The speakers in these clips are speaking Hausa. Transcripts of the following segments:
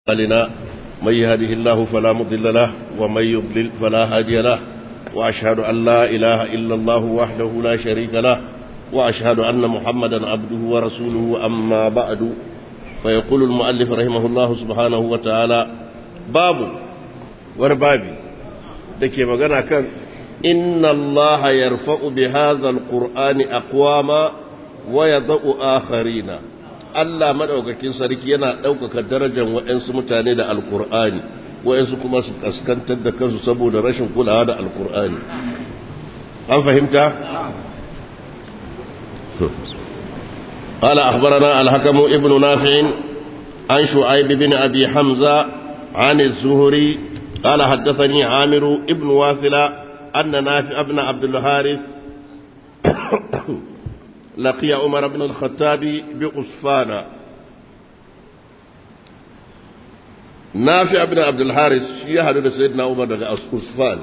لنا من يهده الله فلا مضل له ومن يضلل فلا هادي له وأشهد أن لا إله إلا الله وحده لا شريك له وأشهد أن محمدا عبده ورسوله أما بعد فيقول المؤلف رحمه الله سبحانه وتعالى باب وربابي دكي مغانا كان إن الله يرفع بهذا القرآن أقواما ويضع آخرين Allah maɗaukakin sarki yana ɗaukaka darajar waɗansu mutane da alkur'ani waɗansu kuma su kaskantar da kansu saboda rashin kulawa da alkur'ani an fahimta? قال أخبرنا الحكم ابن نافع عن شعيب بن أبي حمزة عن الزهري قال حدثني عامر ابن واثلة أن نافع بن عبد الحارث لقي عمر بن الخطاب بأصفانا نافع بن عبد الحارث شيء سيدنا عمر بن أصفان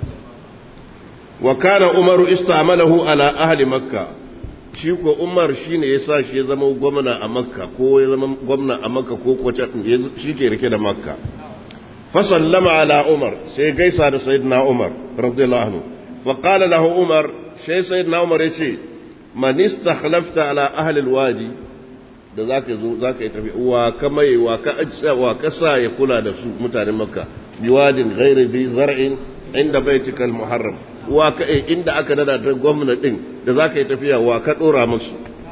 وكان عمر استعمله على أهل مكة shi ko umar shi ne ya sa shi ya zama gwamna a makka ko ya zama gwamna a makka ko kwace shi ke rike da makka fasallama ala umar sai gaisa da sayyidina umar radiyallahu anhu fa qala lahu umar sai sayyidina umar ya ce man istakhlafta ala ahli alwadi da zaka zo zaka yi tafi wa kamai wa ka ajsa wa kasa ya kula da su mutanen makka biwadin ghairi dhi zar'in inda baitika almuharram wa ka inda aka nada da gwamna din da zaka yi tafiya wa ka dora musu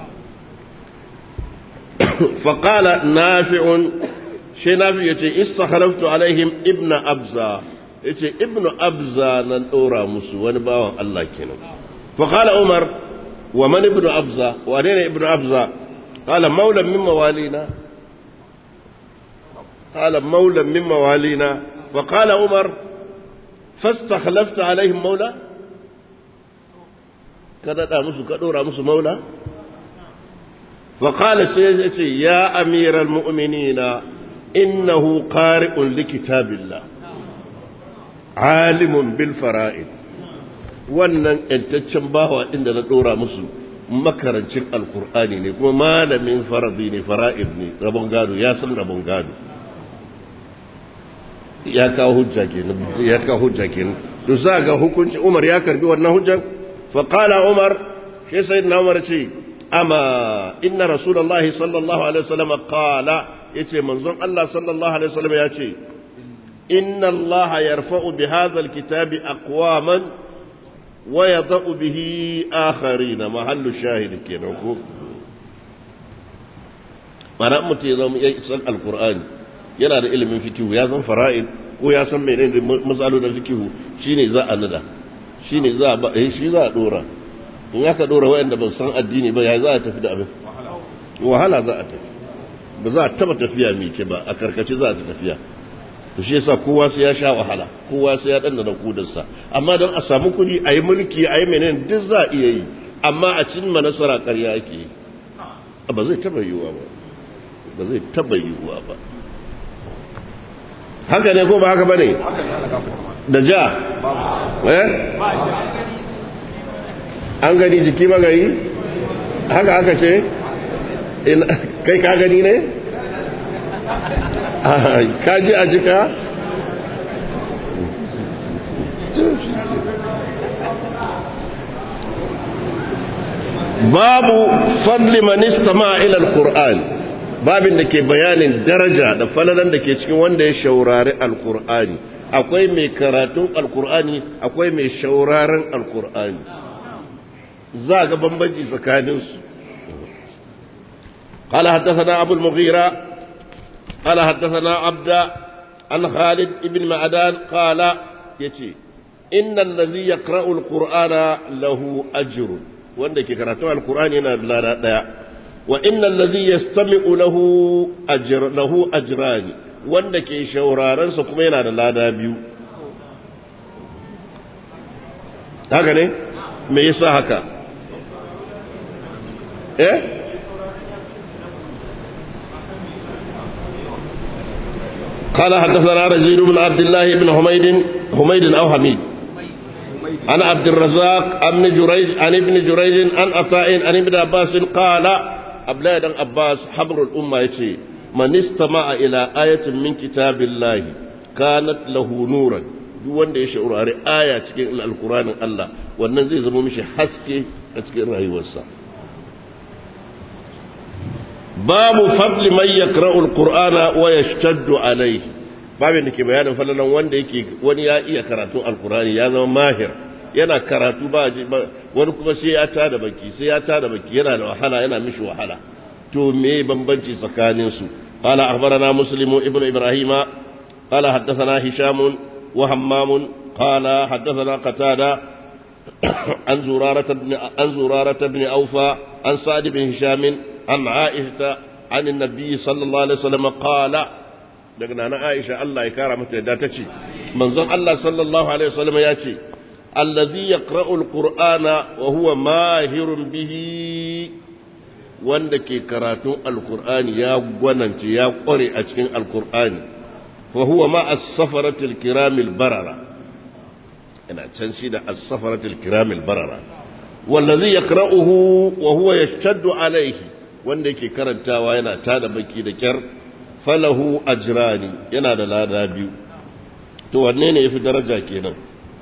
fa qala nafi'un shi nafi yace istakhlaftu alaihim ibna abza yace ibnu abza nan dora musu wani bawan Allah kenan fa qala umar ومن ابن أبزة وأنين ابن أبزة قال مولى من موالينا قال مولى من موالينا فقال عمر فاستخلفت عليهم مولى كذا دامس كدورا مس مولى فقال سيدتي يا أمير المؤمنين إنه قارئ لكتاب الله عالم بالفرائض wannan ‘yantaccen bawa inda na ɗora musu makarancin alkur'ani ne kuma malamin faradi ne fara'id ne rabon gado ya san rabon gado ya kawo hujja kenan ya kawo hujja kenan to za ga hukunci umar ya karbi wannan hujjan fa qala umar shi sai na umar ce amma inna rasulullahi sallallahu alaihi wasallam qala yace manzon Allah sallallahu alaihi wasallam ya ce inna Allah yarfa'u bi hadha alkitabi aqwaman ويضع به آخرين محل الشاهد كنوكو mana mutum ya zama ya san alkur'ani yana da ilimin fikihu ya san fara'id ko ya san menene matsalolin da fikihu shine za a nada shine za a ba shi za a dora in aka dora waɗanda ba san addini ba ya za a tafi da abin wahala za a tafi ba za a taba tafiya mai ce ba a karkace za a tafiya to shi yasa kowa sai ya sha wahala kowa sai ya danna kudarsa amma don a samu kuɗi a yi mulki a yi menene duk za a iya yi amma a cin ma nasara ƙarya ake yi ba zai taba yiwuwa ba ba zai taba yiwuwa ba haka ne ko ba haka ba ne da ja eh an gani jiki magari haka aka ce kai ka gani ne ka ji a jika babu fadli manista ila alquran babin da ke bayanin daraja da falalan da ke cikin wanda ya shaurari alqur'ani akwai mai karatun alqur'ani akwai mai shauraron alqur'ani za ga bambanci tsakaninsu قال حدثنا أبو المغيرة قال حدثنا عبد عن خالد بن معدان قال يتي إن الذي يقرأ القرآن له أجر وأنك قرأت القرآن لا لا وإن الذي يستمع له أجر له أجران وأنك شورارا سكمين على لا دابيو هكذا me yasa haka eh قال حدثنا رزيد بن عبد الله بن حميد حميد أو حميد عن عبد الرزاق عن جريج عن ابن جريج عن عطاء عن ابن عباس قال Abdullahi dan Abbas habrul umma yace man istama'a ila ayatin min kitabillahi kanat lahu nuran duk wanda ya shaurari aya cikin alqur'anin Allah wannan zai zama mishi haske a cikin rayuwarsa babu fadli man yaqra'u alqur'ana wa yashtaddu alayhi babin da ke bayanin falalan wanda yake wani ya iya karatun alqur'ani ya zama mahir yana karatu ba wani kuma sai ya tada baki sai ya tada baki yana da wahala yana mishi wahala to me bambanci tsakanin su qala akhbarana muslim ibn ibrahima qala haddathana hisham wa hammam qala haddathana qatada an zurarata ibn an zurarata ibn awfa an sa'd ibn hisham an aisha an annabi sallallahu alaihi wasallam qala daga nana aisha Allah ya kara mata yadda tace manzon Allah sallallahu alaihi wasallam ya ce الذي يقرأ القرآن وهو ماهر به wanda ke karatun alkur'ani ya gwanance ya kware a cikin alkur'ani fa huwa ma as-safaratil kiramil barara ina can shi da as-safaratil kiramil barara wallazi yaqra'uhu wa huwa yashtaddu alayhi wanda yake karantawa yana tada baki da kyar falahu ajrani yana da lada biyu to wanne ne yafi daraja kenan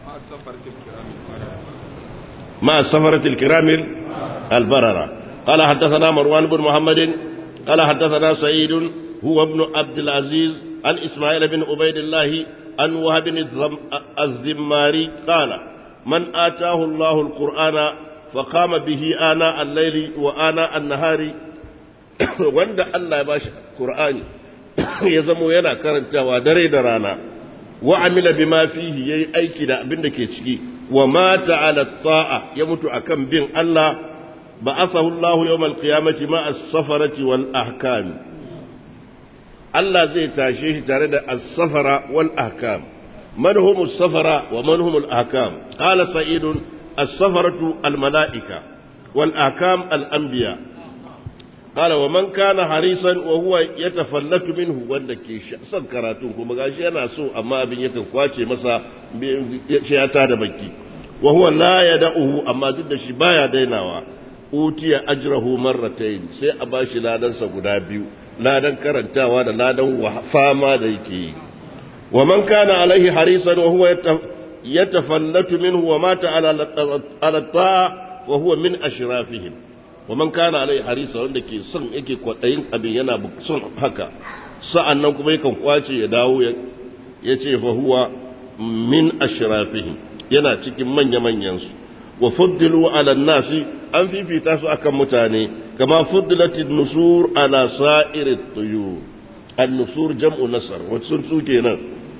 مع السفرة الكرام البررة قال حدثنا مروان بن محمد قال حدثنا سعيد هو ابن عبد العزيز عن إسماعيل بن عبيد الله عن وهب الزماري قال من آتاه الله القرآن فقام به آناء الليل وآناء النهار وند الله يباش قرآن يزمو ينا كرنتا ودري درانا وعمل بما فيه يي أيكي دا أبن كي ومات على الطاعة يموت أكم بين الله بعثه الله يوم القيامة مع السفرة والأحكام الله زي تاشيه تارد السفرة والأحكام من هم السفرة ومن هم الأحكام قال سعيد السفرة الملائكة والأحكام الأنبياء قال ومن كان حريصا وهو يتفلت منه wanda ke son karatu kuma gashi yana so amma abin yakan kwace masa ya ta da baki wa huwa la yad'uhu amma duk da shi baya dainawa utiya ajrahu marratayn sai a bashi ladan sa guda biyu ladan karantawa da ladan fama da yake yi wa man kana alaihi harisan wa huwa yatafallatu minhu wa mata ala ala ta'a wa huwa min ashrafihim wa man kana alai harisa wanda ke son yake kwadayin abin yana son haka sa'an nan kuma yakan kwace ya dawo ya ce fa huwa min ashrafihim yana cikin manya manyan su wa fuddilu ala nasi an fifita su akan mutane kama fuddilatin nusur ala sa'irit tuyur an nusur jam'u nasar wa sun su kenan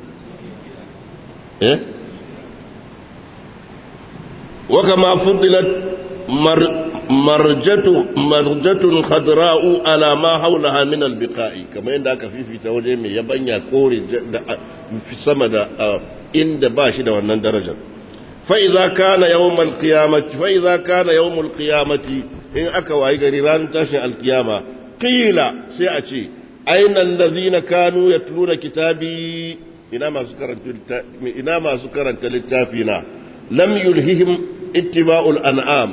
eh wa kama fuddilat marjatu marjatun khadra'u ala ma hawlaha min albiqa'i kamar yadda aka fifita waje mai yabanya kore da sama da inda ba shi da wannan darajar fa idza kana yawmal qiyamati fa idza kana yawmul qiyamati in aka wayi gari ran tashin alkiyama qila sai a ce aina allazina kanu yatluna kitabi ina masu karanta ina masu karanta littafina lam yulhihim ittiba'ul an'am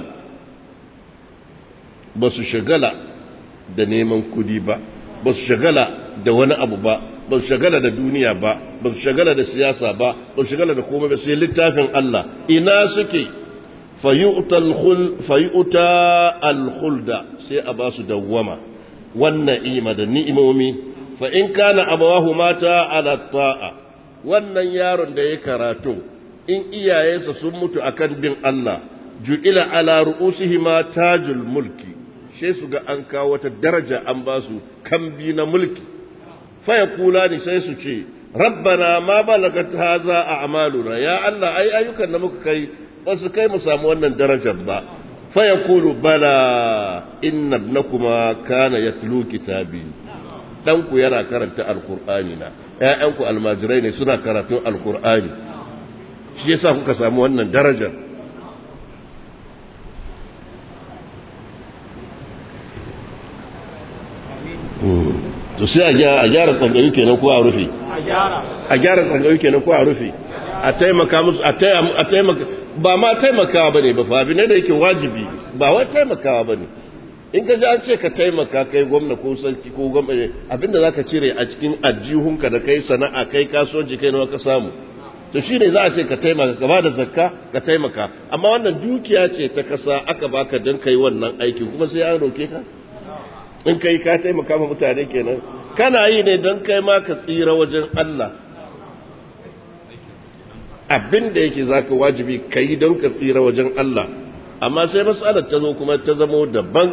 ba su shagala da neman kudi ba ba su shagala da wani abu ba ba su shagala da duniya ba ba su shagala da siyasa ba ba su shagala da komai ba sai littafin Allah ina suke fayu'ta al-khulda sai a ba su dawwama wannan ima da ni'imomi fa in kana abawahu mata ala ta'a wannan yaron da ya karatu in iyayensa sun mutu akan bin Allah ju'ila ala ru'usihima tajul mulki sai su ga an kawo wata daraja an ba su kambi na mulki faya kula ni sai su ce rabbana ma balagat haza a amaluna ya Allah ai ayyukan da muka kai ba su kai mu samu wannan darajar ba faya kulu bala inna ibnakuma kana yatlu kitabi danku yana karanta alqur'ani na ƴaƴanku almajirai ne suna karatun alqur'ani shi yasa kuka samu wannan darajar to sai a gyara tsangayu kenan ko a rufe a gyara tsangayu kenan ko a rufe a taimaka musu a taimaka ba ma taimakawa bane ba fa ne da yake wajibi ba wai taimakawa bane in ka ji an ce ka taimaka kai gwamna ko sarki ko gwamna abinda za ka cire a cikin ajihunka da kai sana'a kai kasuwanci kai nawa ka samu to shine za a ce ka taimaka ka bada zakka ka taimaka amma wannan dukiya ce ta kasa aka baka don kai wannan aikin kuma sai an roke ka in kai ka taimaka ma mutane kenan kana yi ne don kai ma ka tsira wajen Allah abin da yake zaka wajibi ka yi don ka tsira wajen Allah amma sai matsalar ta zo kuma ta zamo daban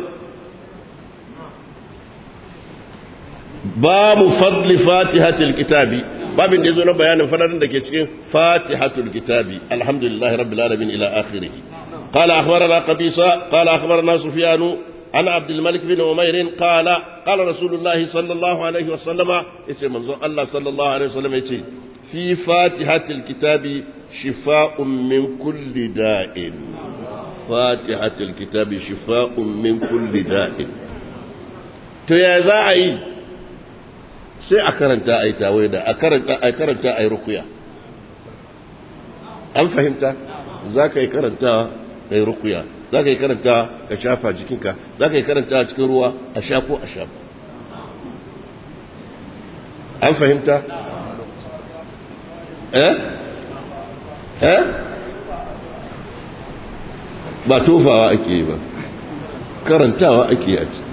babu fadli fatihatul kitabi babin da yazo na bayanin fadarin da ke cikin fatihatul kitabi alhamdulillah rabbil alamin ila akhirih قال أخبرنا قبيصة قال أخبرنا سفيان عن عبد الملك بن عمير قال قال رسول الله صلى الله عليه وسلم اسم الله صلى الله عليه وسلم يتي في فاتحة الكتاب شفاء من كل داء فاتحة الكتاب شفاء من كل داء to ya za a yi sai a karanta a yi tawaida a karanta a yi rukuya an fahimta za ka yi karanta a yi rukuya za ka yi karanta ka shafa jikinka za ka yi karanta cikin ruwa a sha ko a shafa an fahimta eh eh ba tofawa ake yi ba karantawa ake yi a ci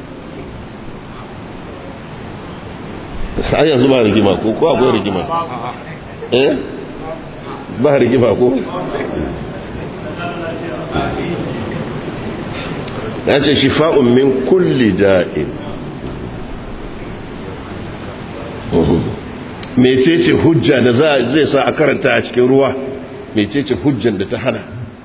har yanzu ba rigima ko ko akwai rigima eh ba rigima ko ya ce shifa'un min kulli da'in mecece hujja da zai sa a karanta a cikin ruwa mecece hujjan da ta hana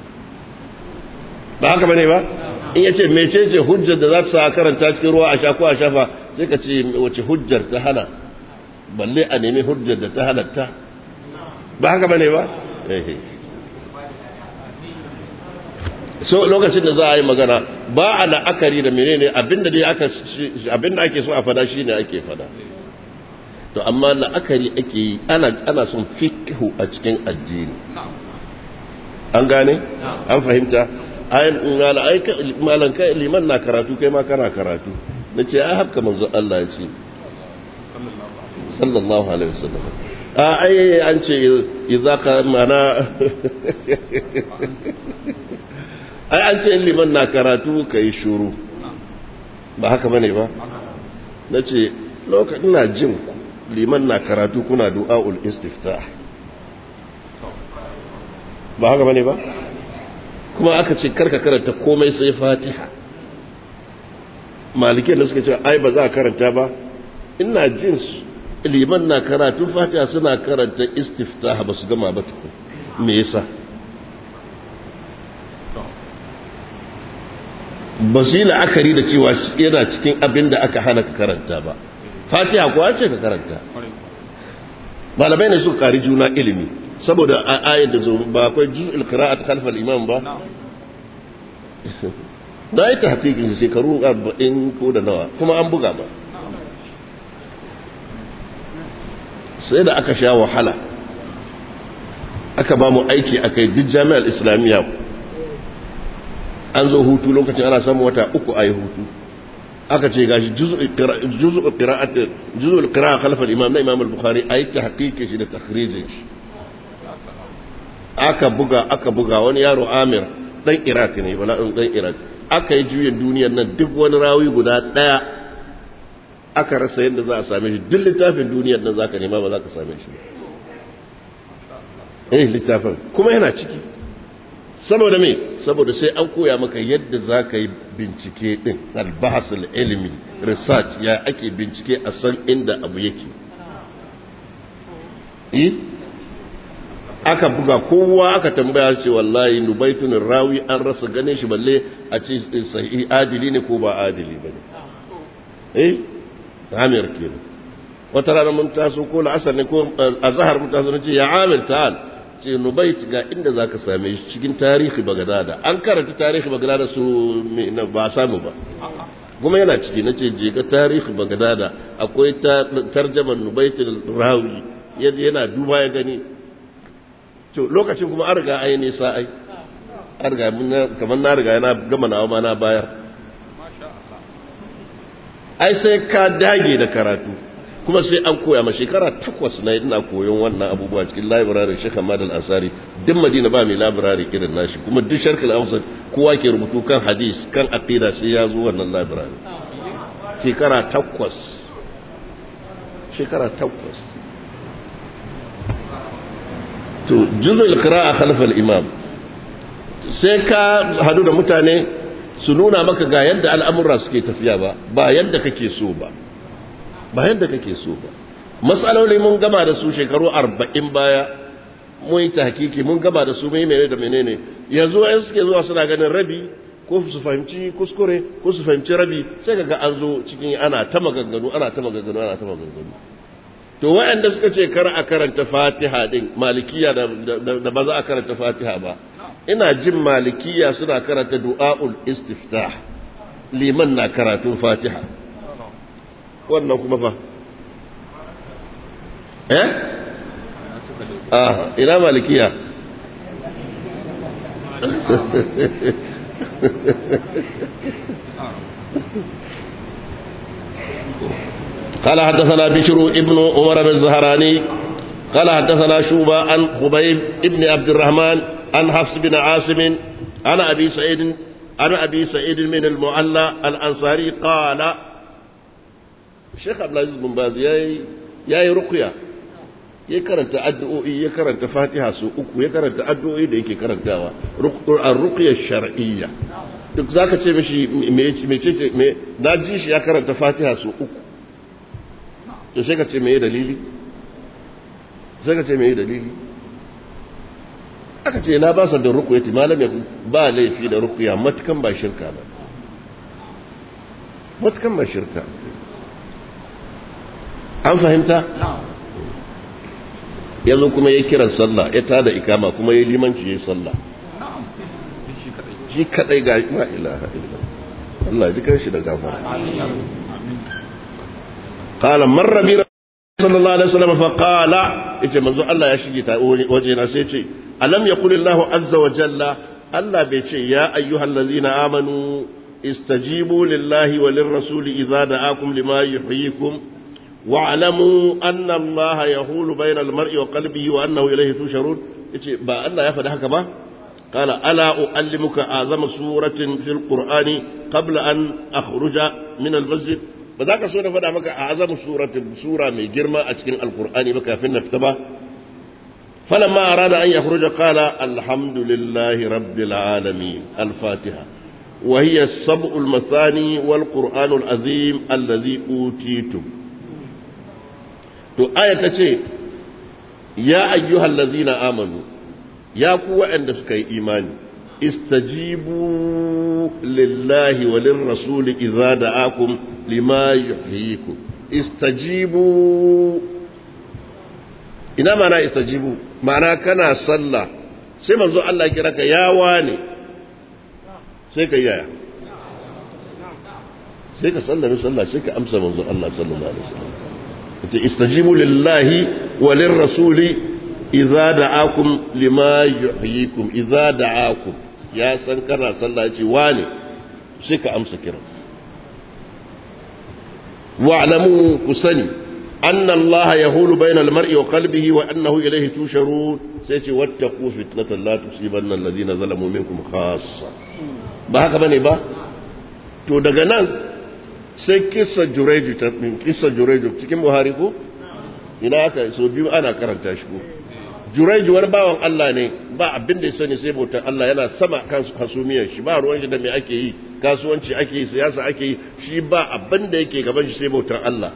ba haka bane ba in yace mecece hujjar da za ta sa a karanta cikin ruwa a sha ko a shafa sai ka ce wace hujjar ta hana balle a nemi hujjar da ta halatta ba haka bane ba so lokacin da za a yi magana ba a la'akari da menene abinda dai aka abinda ake so a fada shine ake fada to amma la'akari ake yi ana ana son fiqhu a cikin addini an gane an fahimta ayin malan kai liman na karatu kai ma kana karatu nace ai haka manzo Allah ya ce sallallahu alaihi wasallam a ai an ce idza ka mana ai an ce liman na karatu kai shuru ba haka bane ba nace lokacin na jin liman na karatu kuna du'aul istiftah ba haka bane ba kuma aka ce karka karanta komai sai fatiha malike da suka ce ai ba za a karanta ba ina jin liman na karatu fatiha suna karanta istiftah ba su gama ba tukun me yasa ba su yi la'akari da cewa yana cikin abin da aka hana ka karanta ba fatiha kuwa ce ka karanta malamai ne suka kari juna ilimi saboda a ayar da zo ba akwai juz'ul qira'at khalfa al-imam ba da yi tahqiqin shekaru 40 ko da nawa kuma an buga ba sai da aka sha wahala aka ba mu aiki akai duk jami'ar islamiyya an zo hutu lokacin ana samun wata uku a yi hutu aka ce gashi juz'ul qira'at juz'ul qira'a khalfa al-imam na imam al-bukhari ayi tahqiqin shi da takhrijin shi aka buga aka buga wani yaro amir dan iraq ne wala dan iraq aka yi juyin duniyar nan duk wani rawi guda daya aka rasa yadda za a same shi duk littafin duniyar nan zaka nema ba za ka same shi eh littafin kuma yana ciki saboda me saboda sai an koya maka yadda za ka yi bincike din albahasul ilmi research ya ake bincike a san inda abu yake aka buga kowa aka tambaya ce wallahi nubaitun rawi an rasa ganin shi balle a ce sahihi adili ne ko ba adili ba ne eh amir kenan wata rana mun taso ko la'asar ne ko azhar mun taso ce ya amir ta'al ce nubait ga inda zaka same shi cikin tarihi bagadada an karanta tarihi bagadada su ba samu ba kuma yana ciki nace je ga tarihi bagadada akwai tarjaman nubaitul rawi yana duba ya gani to lokacin kuma an riga ai nisa ai an riga kamar na riga yana gama nawa ma na bayar ai sai ka dage da karatu kuma sai an koya ma shekara takwas na ina koyon wannan abubuwa cikin library Sheikh Ahmad Al-Ansari duk Madina ba mai library irin nashi kuma duk Sharq Al-Awsat kowa ke rubutu kan hadis kan aqida sai ya zo wannan library shekara takwas shekara takwas to juzul qira'a khalf al-imam sai ka hadu da mutane su nuna maka ga yadda al'amura suke tafiya ba ba yadda kake so ba ba yadda kake so ba matsaloli mun gama da su shekaru arba'in baya mun yi tahkiki mun gama da su mai mene da menene yanzu wayan suke zuwa suna ganin rabi ko su fahimci kuskure ko su fahimci rabi sai kaga an zo cikin ana ta maganganu ana ta maganganu ana ta maganganu to wayanda suka ce kar a karanta fatiha din malikiya da ba za a karanta fatiha ba ina jin malikiya suna karanta du'a'ul istiftah liman na karatun fatiha wannan kuma fa eh ah ina malikiya قال حدثنا بشر ابن عمر بن الزهراني قال حدثنا شوبة عن خبيب ابن عبد الرحمن عن حفص بن عاصم عن أبي سعيد عن أبي سعيد من المعلى الأنصاري قال الشيخ عبد العزيز بن باز ياي ياي رقية ya karanta addu'o'i ya karanta fatiha su uku ya karanta addu'o'i da yake karantawa ar-ruqya shar'iyya duk zaka ce mishi mecece me na ji shi ya karanta fatiha su uku to sai ka ce me dalili sai ka ce me dalili aka ce na ba sa da ruqyati malam ba laifi da ruqya matukan ba shirka ba matukan ba shirka an fahimta ya zo kuma ya kiran sallah ya tada ikama kuma ya limanci ya yi sallah shi kadai ga ma ilaha illa Allah ji kanshi da gafara qala marra bi sallallahu alaihi wasallam fa qala yace manzo Allah ya shige ta waje na sai ce alam yaqul Allah azza wa jalla Allah bai ce ya ayyuhallazina amanu istajibu lillahi wa lirrasuli idza da'akum lima yuhyikum واعلموا أن الله يهول بين المرء وقلبه وأنه إليه تشرون با الله يفعل هكذا قال ألا أعلمك أعظم سورة في القرآن قبل أن أخرج من المسجد بذاك سورة فدا مك أعظم سورة سورة من جرمة أتكن القرآن بك في النفتبة فلما أراد أن يخرج قال الحمد لله رب العالمين الفاتحة وهي السبع المثاني والقرآن العظيم الذي أوتيتم to aya ta ce ya ayyuhal ladzina amanu ya ku waɗanda suka yi imani istajibu lillahi wa lirrasuli idza da'akum lima yuhyikum istajibu ina mana istajibu ma'ana kana sallah sai manzo Allah kira ka ya wane sai ka yaya sai ka sallami sallah sai ka amsa manzo Allah sallallahu alaihi wasallam yace istajibu lillahi wa lirrasuli idza da'akum lima yuhyikum idza da'akum ya san kana sallah yace wane sai ka amsa kiran wa'lamu kusani anna allaha yahulu bayna al-mar'i wa qalbihi wa annahu ilayhi tusharun sai ce wattaqu fitnatan la tusibanna alladhina zalamu minkum khassa ba haka bane ba to daga nan sai kisa jureju ta kisa jureju cikin buhari ko ina aka so biyu ana karanta shi ko jureju wani bawan Allah ne ba abin da ya sani sai bautar Allah yana sama kan hasumiyar shi ba ruwan shi da me ake yi kasuwanci ake yi siyasa ake yi shi ba abin da yake gaban shi sai bautar Allah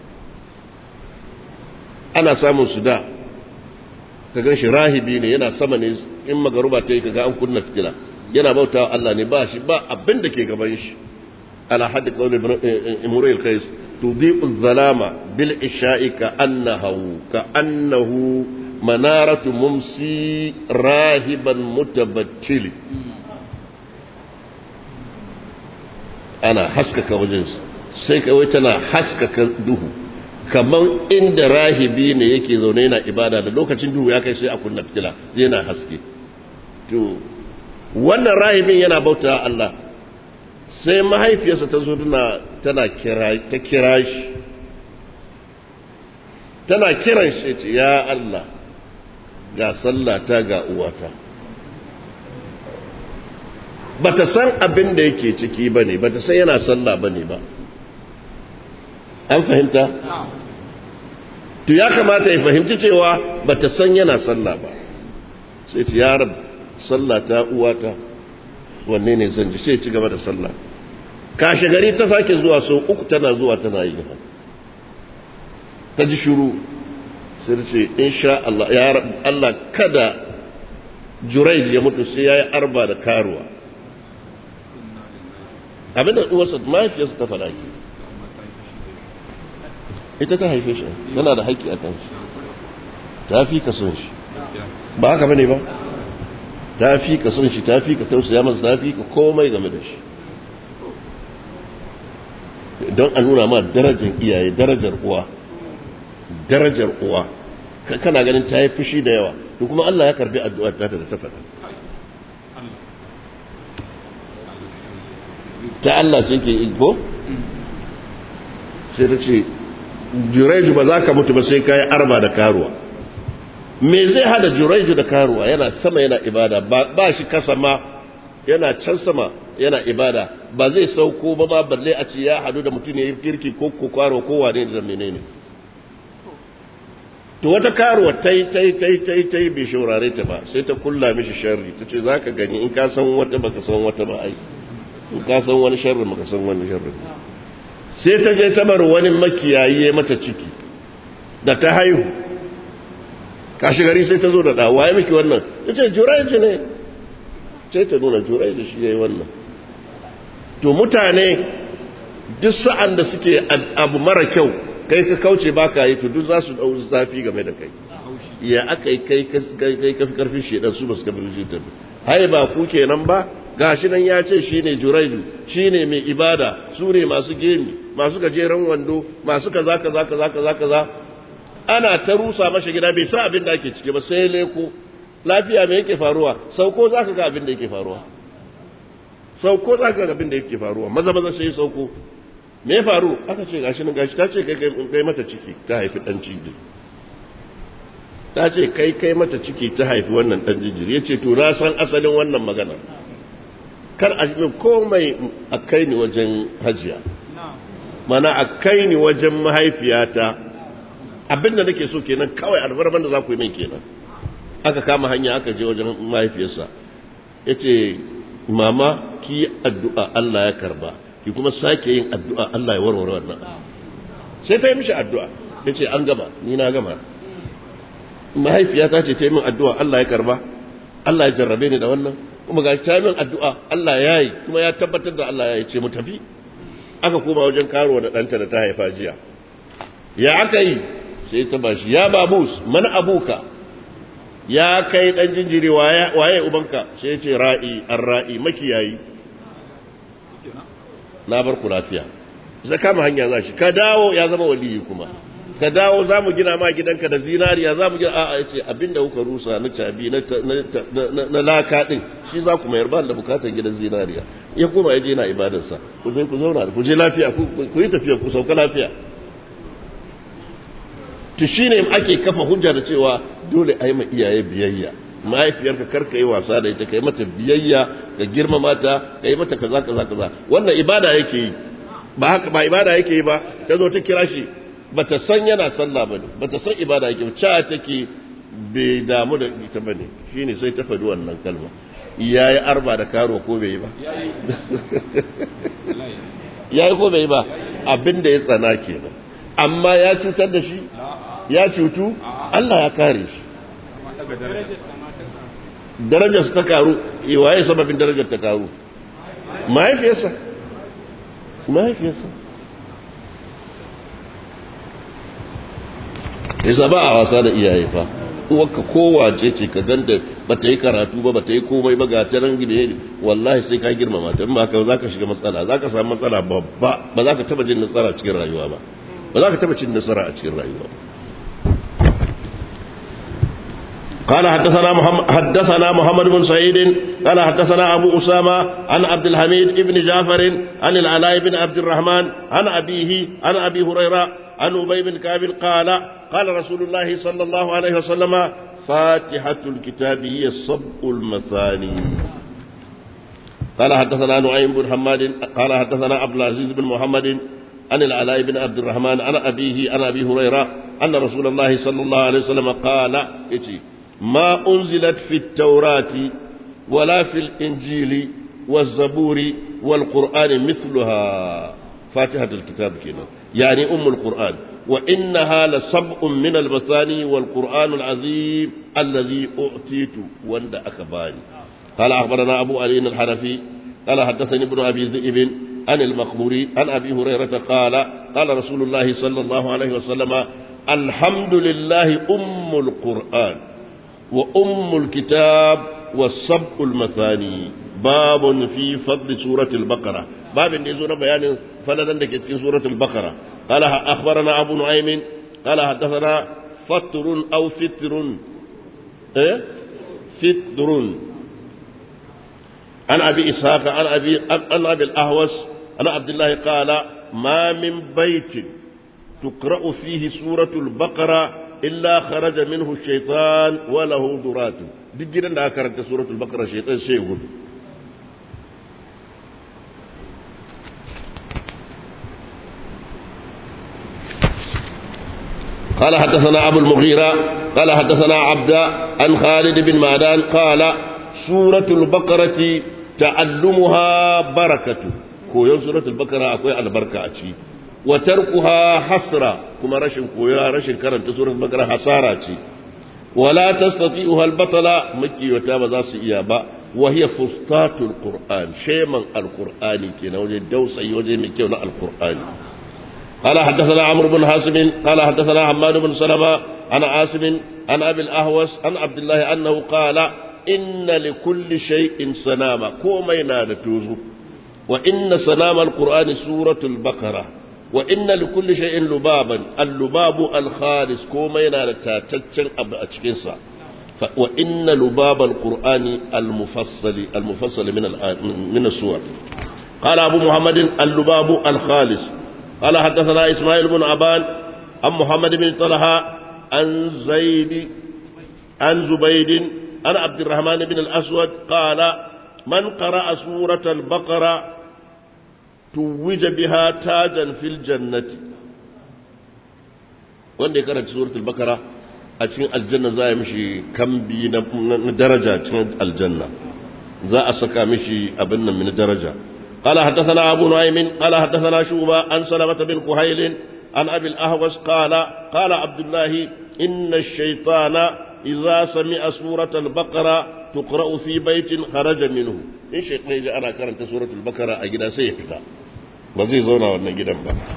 ana samun su da ka gan shi rahibi ne yana sama ne in magaruba ta yi kaga an kunna fitila yana bautawa Allah ne ba shi ba abin da ke gaban shi على حد قول امرئ القيس تضيء الظلام بالعشاء كأنه كأنه منارة ممسي راهبا متبتل أنا حسكك وجنس سيك ويتنا حسكك duhu kaman inda rahibi ne yake zaune yana ibada da lokacin duhu ya kai sai a kunna fitila yana haske to wannan rahibin yana bauta Allah sai mahaifiyarsa ta zo tana ta kira shi tana kiran shi ce ya Allah ga sallata ga uwata ba ta san abin da yake ciki ba ne ba ta san yana sallah ba ne ba an fahimta? to ya kamata ya fahimci cewa ba ta san yana sallah ba sai ce ya rab sallata uwata wanne ne zan ji sai ci gaba da sallah kashe gari ta sake zuwa sau uku tana zuwa tana yi gaba ta ji shuru sai ta ce insha Allah ya Allah kada Juraij ya mutu sai ya yi arba da karuwa abinda uwarsa mahaifiyarsa ta faɗa ke ita ta haife shi tana da haƙƙi a kan shi ta fi ka son shi ba haka bane ba ta fi ka son shi ta fi ka tausaya masa ta fi ka komai game da shi don a nuna ma darajar iyaye darajar uwa darajar uwa kana ganin ta yi fushi da yawa to kuma Allah ya karbi addu'ar ta da ta faɗa ta Allah ce ke igbo sai ta ce jureju ba za ka mutu ba sai ka yi arba da karuwa me zai hada jureju da karuwa yana sama yana ibada ba shi kasa ma yana can sama yana ibada ba zai sauko ba ma balle a ce ya hadu da mutum ya yi kirki ko kwaro ko wane da menene to wata karuwa ta yi ta yi ta yi ta yi ta yi bai shaurare ta ba sai ta kulla mishi sharri ta ce za ka gani in ka san wata baka san wata ba ai in ka san wani sharri baka san wani sharri sai ta je ta bar wani makiyayi ya mata ciki da ta haihu kashi gari sai ta zo da ɗawa ya miki wannan ta ce juraiji ne sai ta nuna juraiji shi ya yi wannan to mutane duk sa'an da suke abu mara kyau kai ka kauce ba ka yi to duk za su ɗau zafi game da kai ya aka yi kai kafi karfin shedan su ba su kafin shedan hai ba ku kenan ba gashi nan ya ce shi ne juraiju shi ne mai ibada su ne masu gemi masu gajeren wando masu kaza kaza kaza kaza kaza ana ta rusa masa gida bai sa abin da ake ciki ba sai leko lafiya me yake faruwa sauko za ka ga abin da yake faruwa sauko za ka ga abin da yake faruwa maza maza sai sauko me faru aka ce gashi nan gashi ta ce kai kai mata ciki ta haifi dan jinjiri ta ce kai kai mata ciki ta haifi wannan dan jinjiri yace to na san asalin wannan magana kar a min komai a kai ni wajen hajiya mana a kai ni wajen mahaifiyata abinda nake so kenan kawai albarman da za ku yi min kenan aka kama hanya aka je wajen mahaifiyarsa ya ce mama ki addu'a Allah ya karba ki kuma sake yin addu'a Allah ya warware wannan sai ta yi mishi addu'a ya ce an gama ni na gama mahaifiyata ce ta yi min addu'a Allah ya karba Allah ya jarrabe ni da wannan kuma ga ta min addu'a Allah ya yi kuma ya tabbatar da Allah ya yi ce mu tafi aka koma wajen karuwa da ɗanta da ta haifa jiya ya aka yi sai ta bashi ya babus mana abuka ya kai ɗan jinjiri waye ubanka sai ce ra'i an ra'i makiyayi na bar ku lafiya zai kama hanya za shi ka dawo ya zama waliyi kuma ka dawo za mu gina ma gidanka da zinariya za mu gina a'a ya ce abinda kuka rusa na cabi na laka ɗin shi za ku mayar ba da bukatar gidan zinariya ya koma ya je na ibadarsa ku zai ku zauna ku je lafiya ku yi tafiya ku sauka lafiya to shi ne ake kafa hujja da cewa dole a yi ma iyaye biyayya mahaifiyarka karka yi wasa da ita ka yi mata biyayya ka girmama ta ka yi mata kaza kaza kaza wannan ibada yake yi ba haka ba ibada yake yi ba ta zo ta kira shi bata san yana sallah bane bata san ibada yake cha take bai damu da ita bane shine sai ta faɗi wannan kalma yayi arba da karo ko bai yi ba yayi ko bai yi ba abinda ya tsana kenan amma ya cutar da shi ya cutu Allah ya kare shi darajar ta karu waye sababin darajar ta karu mahaifiyarsa mahaifiyarsa yasa ba a wasa da iyaye fa uwarka kowace ce ka ganta ba ta yi karatu ba ba ta yi komai ba ga ta rangi da wallahi sai ka girmama ta ba ka za ka shiga matsala za ka samu matsala babba ba za ka taba jin nasara cikin rayuwa ba ba za ka taba cin nasara a cikin rayuwa قال حدثنا محمد حدثنا محمد بن سعيد قال حدثنا ابو اسامه عن عبد الحميد بن جعفر عن العلاء بن عبد الرحمن عن ابيه عن ابي هريره عن ابي بن كعب قال قال رسول الله صلى الله عليه وسلم فاتحه الكتاب هي الصبء المثاني قال حدثنا نعيم بن حماد قال حدثنا عبد العزيز بن محمد عن العلاء بن عبد الرحمن عن أبيه عن أبي هريرة أن رسول الله صلى الله عليه وسلم قال إتي ما أنزلت في التوراة ولا في الإنجيل والزبور والقرآن مثلها فاتحة الكتاب كنا يعني أم القرآن وإنها لسبع من المثاني والقرآن العظيم الذي أعطيت وند أكباني قال أخبرنا أبو علي الحنفي قال حدثني ابن أبي ذئب عن المقبوري عن أبي هريرة قال قال رسول الله صلى الله عليه وسلم الحمد لله أم القرآن وأم الكتاب والسبع المثاني باب في فضل سورة البقرة باب نزول بيان فلدا في سورة البقرة قال أخبرنا أبو نعيم قال حدثنا فتر أو فتر إيه؟ فتر عن أبي إسحاق عن أبي عن أبي الأهوس عن عبد الله قال ما من بيت تقرأ فيه سورة البقرة إلا خرج منه الشيطان وله ذرات duk gidan da aka karanta suratul baqara shaytan sai gudu قال حدثنا أبو المغيرة قال حدثنا عبد عن خالد بن معدان قال سورة البقرة تعلمها بركة كويون سورة البقرة أكوي البركة أتي وتركها حسرة كما رشن كويا رشن كرنت سورة البقرة حسارة ولا تستطيعها البطلة مكي وتابا ذاس إيابا وهي فسطاط القرآن شيما القرآن كنا وجه دوسي وجه مكي القرآن قال حدثنا عمرو بن حاسم قال حدثنا حماد بن سلمة عن عاصم عن أبي الأهوس عن عبد الله أنه قال إن لكل شيء سنامة كومينا نتوزو وإن سنام القرآن سورة البقرة وإن لكل شيء لبابا اللباب الخالص كومينا نتاتتشن أبا أتشكنسا وإن لباب القرآن المفصل المفصل من من السور قال أبو محمد اللباب الخالص قال حدثنا إسماعيل بن أبان عن محمد بن طلحة عن زيد عن زبيد عن عبد الرحمن بن الأسود قال من قرأ سورة البقرة توج بها تاجا في الجنة wanda ya karanta suratul bakara a cikin aljanna za a mishi kambi na daraja cikin aljanna za a saka mishi abin nan min daraja قال حدثنا أبو نعيم قال حدثنا شوبة عن سلمة بن كهيل عن أبي الأهوس قال قال عبد الله إن الشيطان إذا سمع سورة البقرة تقرأ في بيت خرج منه إن شيطان إذا أنا كرنت سورة البقرة أجد سيفتا وزي زونا ونجد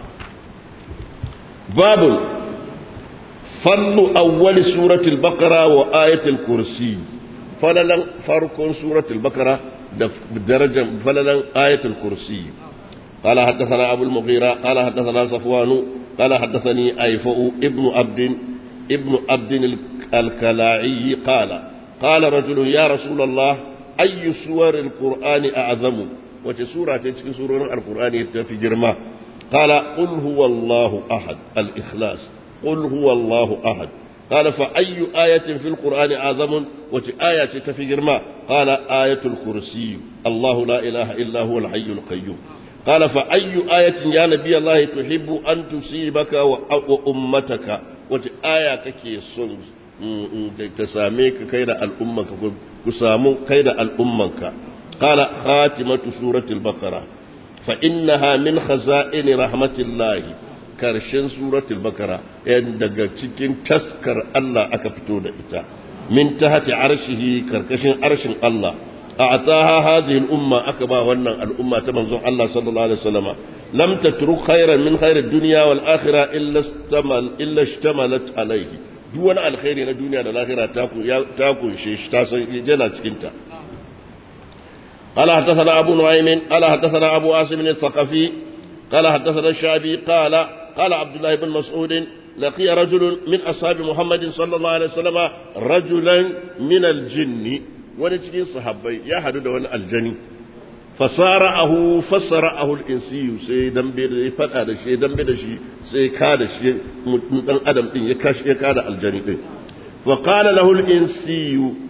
باب فضل أول سورة البقرة وآية الكرسي فللا فرق سورة البقرة بدرجة فللا آية الكرسي قال حدثنا أبو المغيرة قال حدثنا صفوان قال حدثني أيفؤ ابن عبد ابن عبد الكلاعي قال قال رجل يا رسول الله أي سور القرآن أعظم وتسورة تسكي سورة القرآن في جرمه قال قل هو الله أحد الإخلاص قل هو الله أحد قال فأي آية في القرآن أعظم وآية في جرما قال آية الكرسي الله لا إله إلا هو الحي القيوم قال فأي آية يا نبي الله تحب أن تصيبك وأمتك وآية كي صنع تساميك كيد الأمة كسامو كيد الأمة قال خاتمة سورة البقرة فإنها من خزائن رحمة الله karshen suratul bakara yan daga cikin taskar Allah aka fito da ita min tahti arshihi karkashin arshin Allah a'taha hadhihi al-umma aka ba wannan al'umma ta manzon Allah sallallahu alaihi wasallam lam tatruk khairan min khairid dunya wal akhirah illa istamal illa ishtamalat alayhi duk wani alkhairi na duniya da lahira ta ta kunshe shi ta san yana cikin ta قال حدثنا أبو نعيم قال حدثنا أبو عاصم الثقفي قال حدثنا الشعبي قال قال عبد الله بن مسعود لقي رجل من أصحاب محمد صلى الله عليه وسلم رجلا من الجن ونجي صحابي يا حدود الجني فصارعه فصرعه الإنسي سي دمبي da fada da shi dambe da shi sai ka da shi dan adam din ya kashi ya kada aljani din fa qala lahu al-insi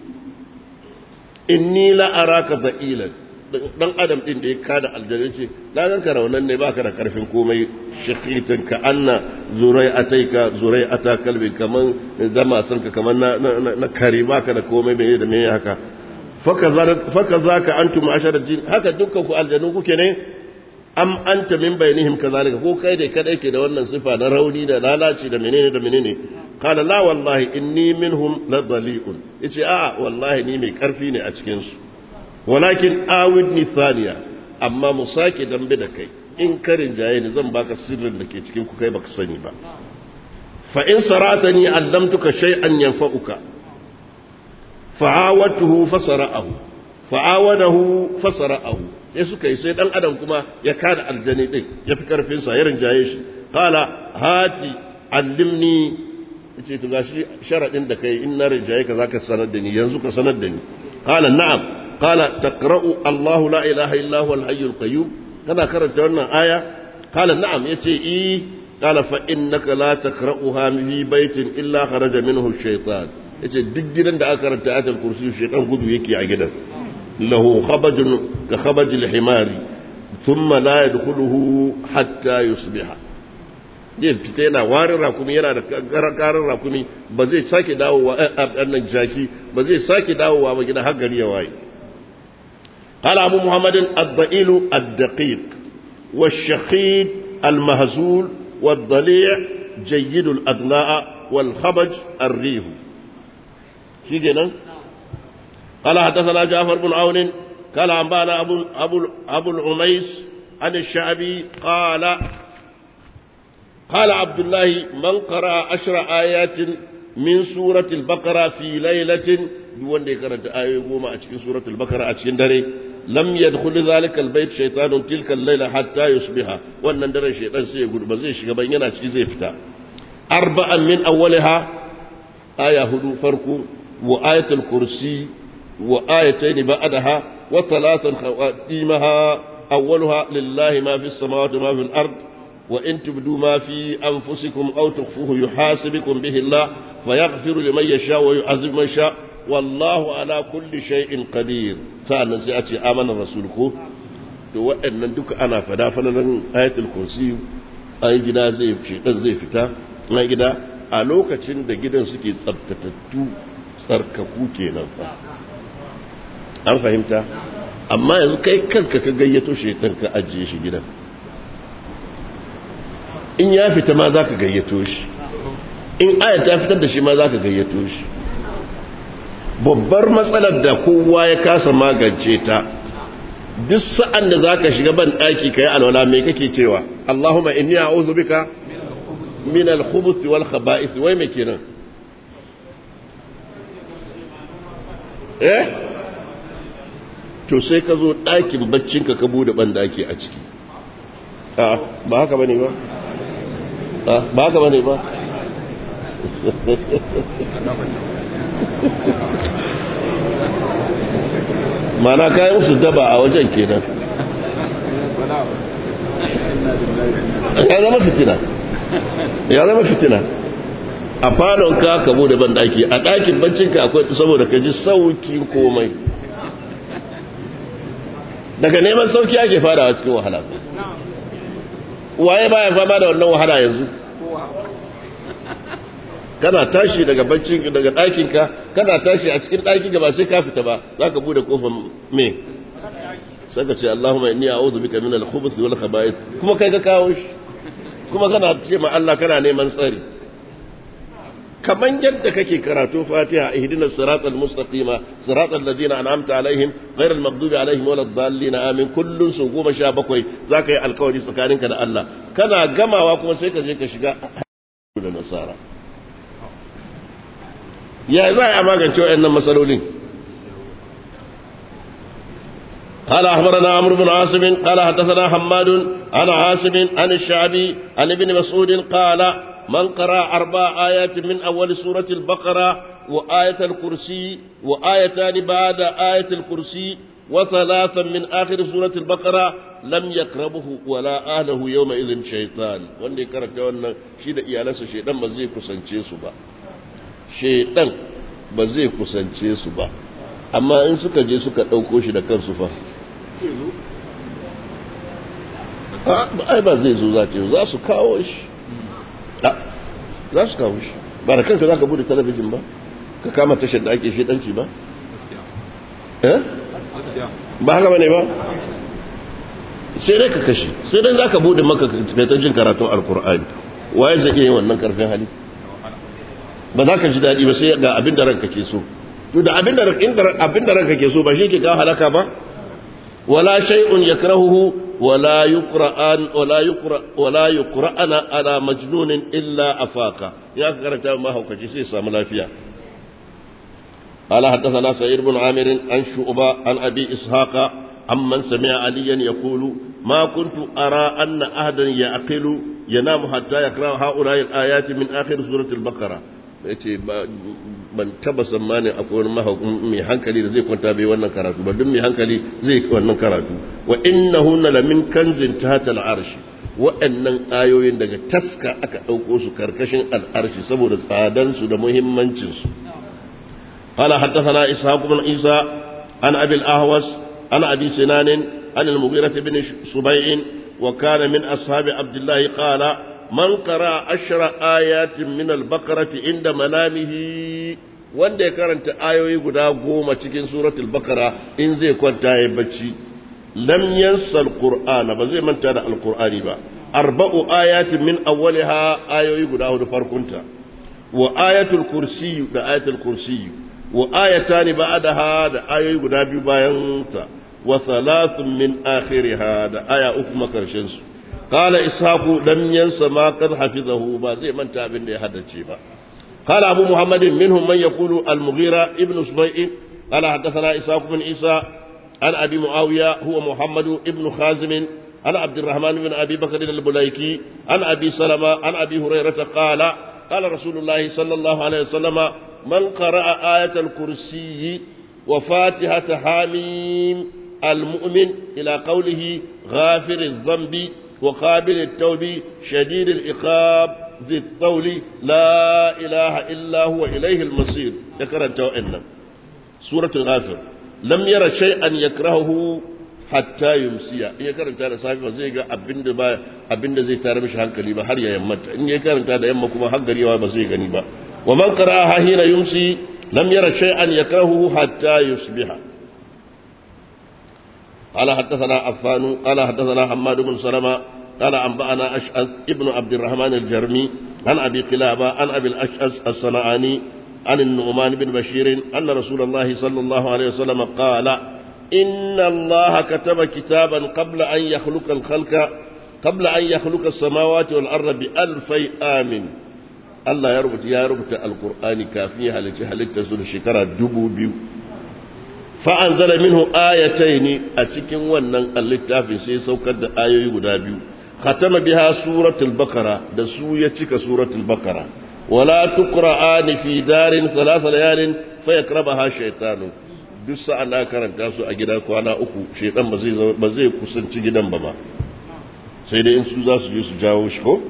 inni la araka da'ilan dan adam din da ya kada aljani ce na ganka raunan ne baka da karfin komai shakitin ka anna zurai ataika zurai ata kalbi kaman zama sanka kaman na na kare baka da komai me da me haka faka zaka antum ashara jin haka dukkan ku aljanu kuke ne am anta min bainihim kazalika ko kai da kadai ke da wannan sifa na rauni da lalaci da menene da menene qala la wallahi inni minhum la dali'un yace a wallahi ni mai karfi ne a cikin su walakin awidni thaniya amma mu sake dambe da kai in karin jaye ni zan baka sirrin da ke cikin ku kai baka sani ba fa in saratani allamtuka shay'an yanfa'uka fa'awatuhu fasara'ahu fa'awadahu fasara'ahu sai suka yi sai dan adam kuma ya kada aljani din ya fi karfin sa ya rinjaye shi qala hati allimni yace to gashi sharadin da kai in na rinjaye ka zaka sanar da ni yanzu ka sanar da ni qala na'am qala taqra'u Allahu la ilaha illa huwa al-hayyul qayyum kana karanta wannan aya qala na'am yace i qala fa innaka la taqra'uha fi baitin illa kharaja minhu ash-shaytan yace duk gidan da aka karanta ayatul kursi shaytan gudu yake a gidan له خبج كخبج الحمار ثم لا يدخله حتى يصبح zai fita yana warin rakumi yana da karin rakumi ba zai sake dawowa annan jaki ba zai sake dawowa ba gida har gari ya waye قال أبو محمد الضئيل الدقيق والشخيد المهزول والضليع جيد الأضلاع والخبج الريه شيء قال حدثنا جعفر بن عون قال أنبانا أبو, أبو, أبو العميس عن الشعبي قال قال عبد الله من قرأ عشر آيات من سورة البقرة في ليلة دون دي قرأت آية قوما أتكين سورة البقرة أتكين داري لم يدخل ذلك البيت شيطان تلك الليلة حتى يصبح وأن دري شيطان سيقول بزيش قبينا أتكين زي فتا أربعا من أولها آية هدو فرق وآية الكرسي وآيتين بعدها وثلاثا خواتيمها أولها لله ما في السماوات وما في الأرض وإن تبدوا ما في أنفسكم أو تخفوه يحاسبكم به الله فيغفر لمن يشاء ويعذب من يشاء والله على كل شيء قدير سألنا سيأتي آمن الرسول كو to waɗannan duka ana fada falalan ayatul kursi an gida zai shedan zai fita na gida a lokacin da gidan suke tsabtatattu tsarkaku kenan fa an fahimta amma yanzu kai kanka ka gayyato shekan ka ajiye shi gidan in ya fita ma za ka gayyato shi in aya ta fitar da shi ma za ka gayyato shi babbar matsalar da kowa ya kasa magance ta duk sa'an da za ka shiga ban ɗaki ka yi alwala mai kake cewa Allahumma inni a'udhu bika min al-khubuthi wal khaba'ith wai me kenan eh to sai ka zo ɗakin baccinka ka bude ɓandaki a ciki ba haka ba ne ba ba haka ba ne ba mana kayan musu daba a wajen kenan ya zama fitina ya zama fitina a falon ka ka bude banɗaki a ɗakin baccinka akwai saboda ka ji saukin komai daga neman sauki ake farawa cikin wahala waye baya fama da wannan wahala yanzu kana tashi daga baccin daga ɗakinka kana tashi a cikin ɗakinka ba sai ka fita ba za ka bude kofar me sai ka ce Allahumma inni a'udhu bika min al-khubuth wal khaba'ith kuma kai ka kawo shi kuma kana ce ma Allah kana neman tsari kaman yadda kake karatu fatiha ihdina siratal mustaqima siratal ladina an'amta alaihim ghairal maghdubi alaihim waladdallin amin kullun su goma sha bakwai zaka yi alkawari tsakaninka da Allah kana gamawa kuma sai ka je ka shiga da nasara ya za a magance wayannan matsalolin قال أخبرنا عمرو بن عاصم قال حدثنا حماد عن عاصم عن الشعبي عن ابن مسعود قال من قرأ أربع آيات من أول سورة البقرة وآية الكرسي وآيتان بعد آية الكرسي وثلاثا من آخر سورة البقرة لم يقربه ولا أهله يومئذ شيطان واني كرت وانا شيد إيالس شيطان بزي كسنچي سبا شيطان بزي كسنچي سبا أما إن سكا جي سكا أوكوش دا كان سفا ai ba zai zo za ta za su kawo shi za su kawo shi ba da kanka za ka bude talabijin ba ka kama tashar da ake shedanci ba ba haka bane ba sai dai ka kashe sai dai za ka bude maka kai ta jin karatun alkur'ani waye zai iya yin wannan karfin hali ba za ka ji daɗi ba sai ga abin da ranka ke so to da abin da abin da ranka ke so ba shi ke kawo halaka ba wala shay'un yakrahuhu wala yuqra'an wala yuqra wala yuqra'ana ala majnunin illa afaka ya karanta ma haukaci sai samu lafiya قال حدثنا سعيد بن عامر عن شعبة عن أبي إسحاق عمن سمع عليا يقول ما كنت أرى أن أحدا يعقل ينام حتى يقرأ هؤلاء الآيات من آخر سورة البقرة yace ban taba tsammanin akwai wani mai hankali da zai kwanta bai wannan karatu ba duk mai hankali zai wannan karatu wa innahunna lamin kanzin tahta al'arshi wa'annan ayoyin daga taska aka ɗauko su karkashin al'arshi saboda tsadansu da muhimmancinsu قال حدثنا إسحاق بن عيسى عن أبي الأهوس عن أبي سنان عن المغيرة بن سبيع وكان من أصحاب عبد الله قال من قرأ عشر آيات من البقرة عند منامه wanda ya karanta ayoyi guda goma cikin suratul bakara in zai kwanta ya bacci lam yansa alqur'ana ba zai manta da alqur'ani ba arba'u ayatin min awwaliha ayoyi guda hudu farkunta wa ayatul kursiyu da ayatul kursiyu wa ayatani ba'daha da ayoyi guda biyu bayan ta wa thalathun min akhiriha da aya uku makarshen su qala ishaqu lam yansa ma qad hafizahu ba zai manta abin da ya haddace ba قال أبو محمد منهم من يقول المغيرة ابن سبيع قال حدثنا إسحاق بن عيسى عن أبي معاوية هو محمد ابن خازم عن عبد الرحمن بن أبي بكر البليكي عن أبي سلمة عن أبي هريرة قال قال رسول الله صلى الله عليه وسلم من قرأ آية الكرسي وفاتحة حاميم المؤمن إلى قوله غافر الذنب وقابل التوب شديد العقاب ذي الطول لا إله إلا هو إليه المصير ذكر أنت وإن سورة الغافر لم ير شيئا يكرهه hatta yumsiya in ya karanta da safi ba zai ga abin da ba abin da zai tare mishi hankali ba har ya yammata in ya karanta da yamma kuma har gari ba zai gani ba wa man qara'a hina yumsi lam yara shay'an yakrahu hatta yusbiha قال حدثنا عفان قال حدثنا حماد بن سلمة قال أنبأنا أشعث ابن عبد الرحمن الجرمي عن أبي قلابة عن أبي الأشعث الصنعاني عن النعمان بن بشير أن رسول الله صلى الله عليه وسلم قال إن الله كتب كتابا قبل أن يخلق الخلق قبل أن يخلق السماوات والأرض بألفي آمن الله يربط يا ربط القرآن كافية هل تسل شكرا دبو بيو فأنزل منه آيتين أتكن ونن اللتاف سي سوكد آيوي غدابيو ختم بها سورة البقرة دسوية سورة البقرة ولا تقرآن في دار ثلاث ليال فيقربها شيطان duk sa'an na karanta su a gida kwana uku shedan ba zai kusanci gidan ba ma sai dai in su za su je su jawo shi ko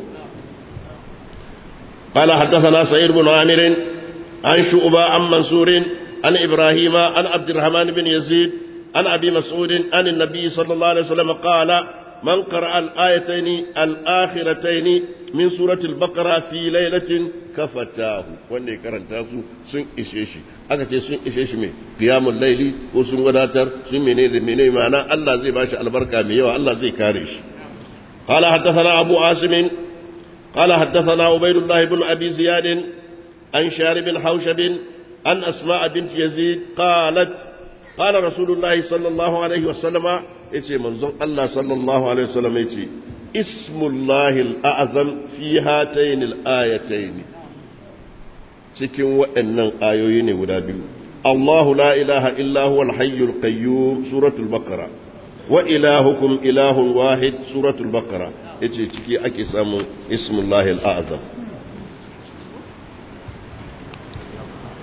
قال حدثنا سعيد بن عامر عن شعبة عن منصور عن إبراهيم عن عبد الرحمن بن يزيد عن أبي مسعود عن النبي صلى الله عليه وسلم قال من قرأ الآيتين الآخرتين من سورة البقرة في ليلة كفتاه wanda ya karanta su sun ishe shi aka ce sun ishe shi mai qiyamul laili ko sun wadatar sun menene menene ma'ana Allah zai bashi albarka mai yawa Allah zai kare shi قال حدثنا أبو عاصم قال حدثنا عبيد الله بن أبي زياد عن شارب حوشب عن أسماء بنت يزيد قالت قال رسول الله صلى الله عليه وسلم yace manzon Allah sallallahu alaihi wasallam yace ismullahi al'azam fi hatayn al-ayatayn cikin waɗannan ayoyi ne guda biyu Allahu la ilaha illa huwa al-hayyul qayyum suratul baqara wa ilahukum ilahun wahid suratul baqara yace ciki ake samun ismullahi al'azam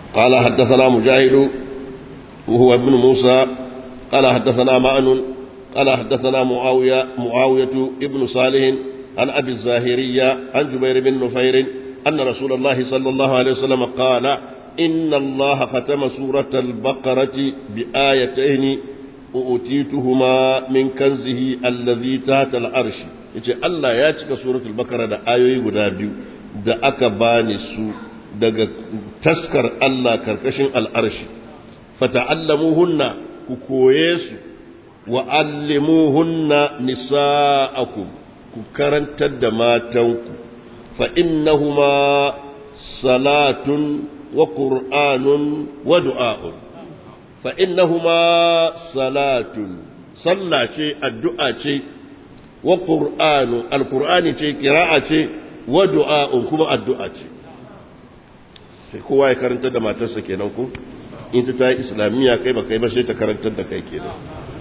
قال حدثنا مجاهد وهو ابن موسى قال حدثنا معن قال حدثنا معاوية معاوية ابن صالح عن أبي الزاهرية عن جبير بن نفير أن رسول الله صلى الله عليه وسلم قال إن الله ختم سورة البقرة بآيتين أوتيتهما من كنزه الذي تحت العرش yace Allah ya cika suratul bakara da ayoyi guda biyu da aka bani su daga taskar Allah karkashin al'arshi fata'allamuhunna ku koye su wa allimuhunna nisa'akum ku karantar da matanku fa innahuma salatun wa qur'anun wa du'a'un fa innahuma salatun sallah ce addu'a ce wa qur'anu alqur'ani ce qira'a ce wa du'a'un kuma addu'a ce sai kowa ya karantar da matarsa kenan ko in ta yi islamiyya kai ba kai ba sai ta karantar da kai kenan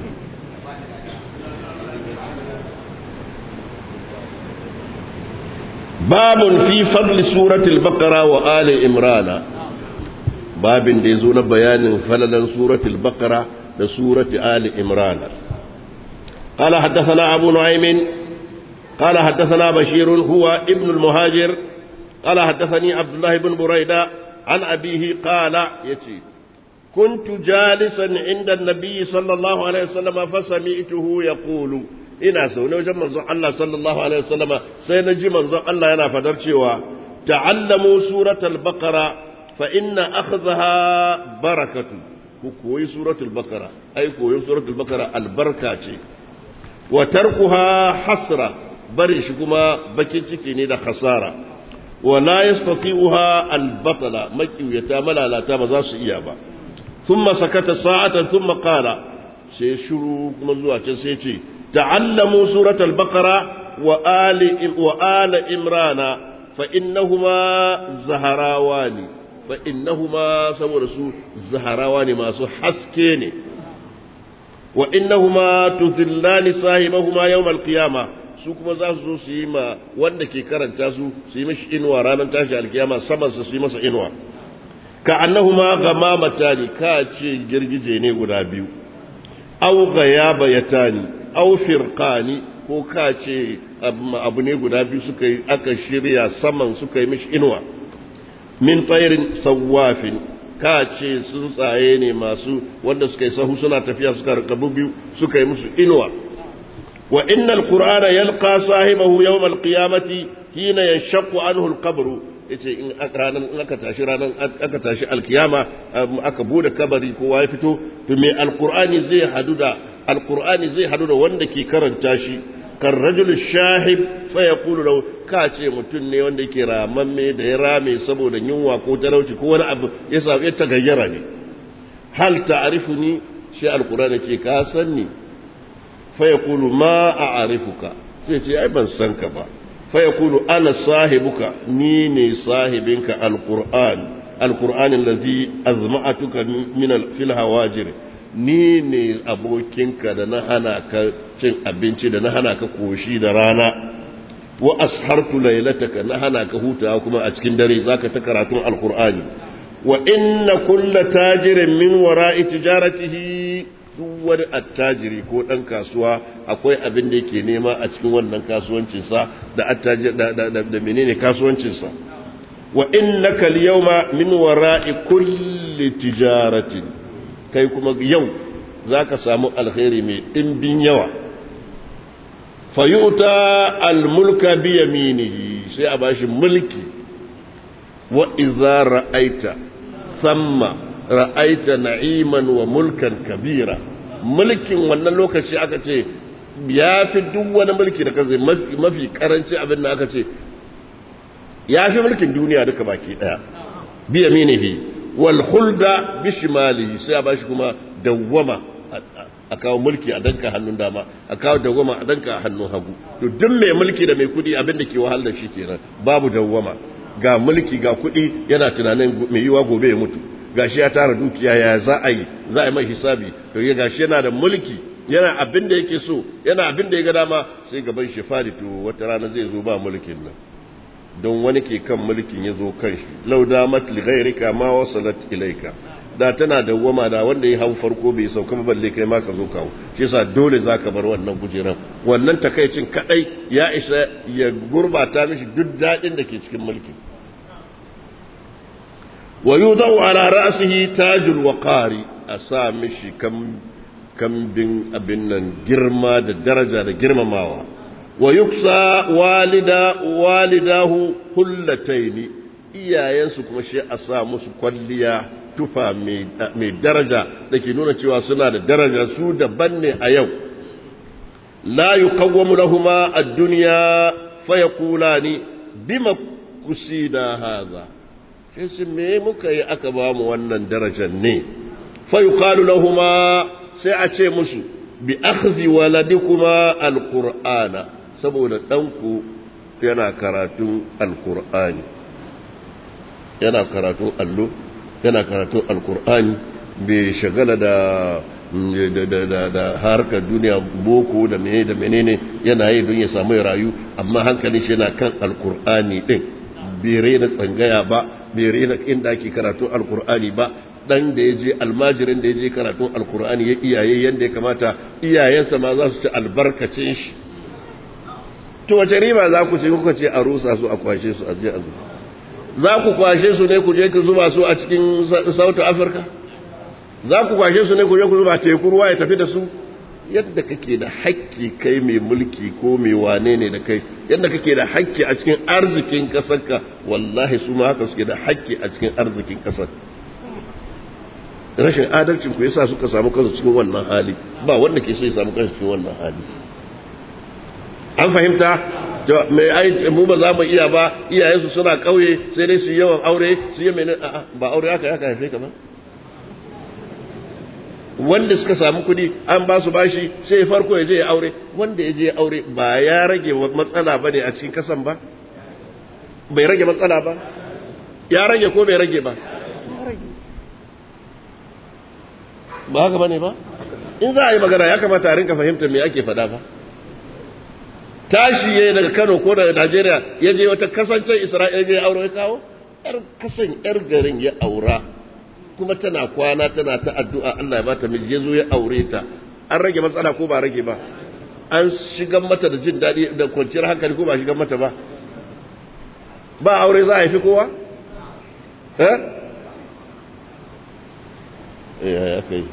babun fi fadli suratul baqara wa ali imrana babin da yazo na bayanin falalan suratul baqara da surati ali imrana قال حدثنا أبو نعيم قال حدثنا بشير هو ابن المهاجر قال حدثني عبد الله بن بريدة عن أبيه قال يتي كنت جالسا عند النبي صلى الله عليه وسلم فسمعته يقول ina zaune wajen manzon Allah sallallahu alaihi wasallama sai na ji manzon Allah yana fadar cewa ta'allamu suratul baqara fa inna akhadhaha barakatu ku koyi suratul baqara ai koyi suratul baqara albarka ce wa tarkuha hasra barin shi kuma bakin ciki ne da khasara wa la yastati'uha albatala makiyata malalata ba za su iya ba thumma sakata sa'atan thumma qala sai shiru kuma zuwa can sai ce تعلموا سورة البقرة وآل, وآل إمران فإنهما زهراوان فإنهما سورسو زهراوان ما سو حسكين وإنهما تذلان صاحبهما يوم القيامة su kuma za su zo su yi ma wanda ke karanta su su yi mashi inuwa ranar tashi alkiyama saman su yi masa inuwa ka annahuma gamamata ne ka ce girgije ne guda biyu au gayaba yatani au firqani ko ka ce abu ne guda biyu suka yi aka shirya saman suka yi mishi inuwa min tsairin sawafin ka ce tsuntsaye ne masu wanda suka yi sahu suna tafiya suka rikabu biyu suka yi musu inuwa wa innal qur'ana yalqa sahibahu yawm al-qiyamati hina yanshaqqu anhu al-qabru yace in ranan in aka tashi ranan aka tashi alkiyama aka bude kabari kowa ya fito to me alqur'ani zai hadu da alqur'ani zai hadu da wanda ke karanta shi kan rajul shahib fa yaqulu law ka ce mutun ne wanda yake ramamme da ya rame saboda yunwa ko talauci ko wani abu ya sa ya tagayyara ne hal ta'rifuni shi alqur'ani ce ka san ni fa yaqulu ma a'rifuka sai ce ai ban san ka ba fa yaqulu ana sahibuka ni ne sahibinka alqur'an alqur'an allazi azma'atuka min fil hawajir ni ne abokinka da na hana ka cin abinci da na hana ka koshi da rana wa ashartu lailataka na hana ka hutawa kuma a cikin dare zaka ta karatun alqur'ani wa inna kulla tajirin min wara'i tijaratihi duk wani attajiri ko dan kasuwa akwai abin da yake nema a cikin wannan kasuwancinsa da attajir da, da, da, da menene kasuwancinsa wa innaka al-yawma min wara'i kulli tijaratin kai kuma yau za ka samu alkhairi mai ɗimbin yawa fayuta almulka biya minihi sai a bashi mulki wa iza ra'aita samma ra'aita na'iman wa mulkan kabira mulkin wannan lokaci aka ce ya fi duk wani mulki da kaze mafi karanci abin da aka ce ya fi mulkin duniya duka baki daya biya minihi wal hulda bishimali sai a bashi kuma dawwama a kawo mulki a danka hannun dama a kawo dawwama a danka a hannun hagu to duk mai mulki da mai kudi abin da ke wahal da shi kenan babu dawwama ga mulki ga kudi yana tunanin mai yiwa gobe ya mutu gashi ya tara dukiya ya za a yi za a yi mai hisabi to ya gashi yana da mulki yana abin da yake so yana abin da ya ga dama sai gaban shi fari to wata rana zai zo ba mulkin nan don wani ke kan mulkin ya zo kan shi lau damat li ghairika ma wasalat ilaika da tana dawwama da wanda ya hau farko bai sauka ba balle kai ma ka zo kawo shi yasa dole zaka bar wannan kujeran wannan takaicin kadai ya isa ya gurbata mishi duk dadin da ke cikin mulki wa yudau ala ra'sihi tajul waqari a sa mishi kam kambin abin nan girma da daraja da girmamawa wa yuksa walida walidahu hullataini iyayensu kuma shi a sa musu kwalliya tufa mai daraja da ke nuna cewa suna da daraja su daban ne a yau la yuqawwamu lahuma ad-dunya fa yaqulani bima kusida hadha shi sun me muka yi aka ba mu wannan darajar ne fa yuqalu lahuma sai a ce musu bi akhdhi waladikuma al-qur'ana saboda ɗanku yana karatun alkur'ani yana karatun allo yana karatun alkur'ani bai shagala da da harkar duniya boko da menene da menene yana yi don ya samu rayu amma hankali shi yana kan alkur'ani din bai rena tsangaya ba bai rena inda ake karatun alkur'ani ba dan da ya je almajirin da ya je karatun alkur'ani ya iyaye yadda ya kamata iyayensa ma za su ci albarkacin shi to wace riba za ku ce kuka ce a rusa su a kwashe su a je a zuba za ku kwashe su ne ku je ku zuba su a cikin South Africa za ku kwashe su ne ku je ku zuba teku ruwa ya tafi da su yadda kake da hakki kai mai mulki ko mai wane ne da kai yadda kake da hakki a cikin arzikin kasarka wallahi su ma haka suke da hakki a cikin arzikin kasar rashin adalcin ku yasa suka samu kansu cikin wannan hali ba wanda ke so ya samu kansu cikin wannan hali an fahimta mai ai mu ba za mu iya ba iyayensu suna kauye sai dai su yawan aure su yi mene a'a ba aure haka haka haife ka ba wanda suka samu kudi an ba su bashi sai farko ya je ya aure wanda ya je ya aure ba ya rage matsala ba ne a cikin kasan ba bai rage matsala ba ya rage ko bai rage ba ba haka ba ne ba in za a yi magana ya kamata a rinka fahimtar me ake faɗa ba tashi ya daga Kano ko daga Najeriya ya je wata kasancen Isra'ila ya aure ya kawo yar kasan yar garin ya aura kuma tana kwana tana ta addu'a Allah ya bata miji ya zo ya aure ta an rage matsala ko ba rage ba an shigan mata da jin daɗi da kwanciyar hankali ko ba shigan mata ba ba aure za a haifi kowa eh eh ya kai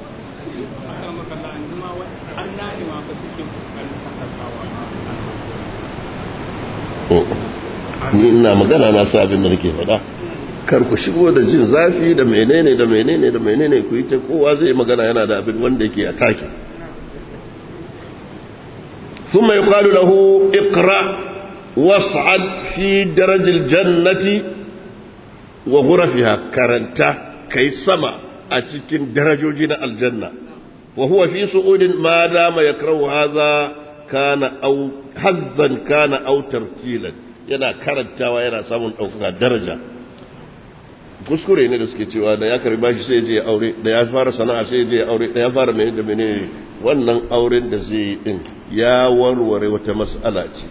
ni ina magana na sa abin da nake faɗa kar ku shigo da jin zafi da menene da menene da menene ku yi ta kowa zai magana yana da abin wanda yake a take ثم يقال له اقرأ واصعد في درج الجنة وغرفها كرنتا كي سما أتكين درجوجين الجنة وهو في سعود ما دام يكره هذا كان أو حظا كان أو ترتيلا yana karantawa yana samun ɗaukaka daraja kuskure ne da suke cewa da ya karbi bashi sai je aure da ya fara sana'a sai je aure da ya fara mene da mene wannan auren da zai yi din ya warware wata mas'ala ce